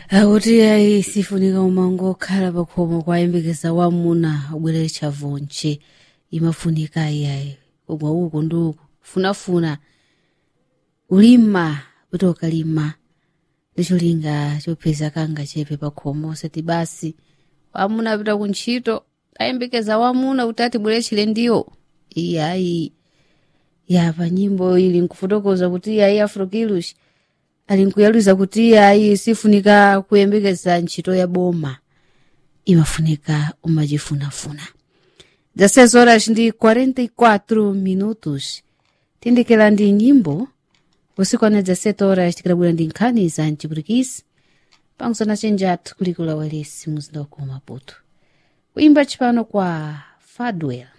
akuti ayi sifunika umango okhala pakhomo kwayembekeza wamuna ubwerere chavonche imafunika ayiayi kugwa uku ndi uku funafuna ulima kuti ukalima ndicholinga chopeza kanga chepe pakhomo osati basi wamuna apita kuntchito ayembekeza wamuna kuti atibwere chilendiyo iyayi yapa nyimbo ili nkufotokoza kuti iyayi afrokilush ali nkuyaluza kuti iyayi sifunika kuyembekeza ntchito ya boma imafunika umachifunafuna 16 horas ndi 44 minutos tindikira ndi nyimbo usiku ana 17 horas tikadabwera ndi nkhani za mchipurikisi pamusana chenjatu kulikula walesi muzinda wa Maputo kuimba chipano kwa fadwell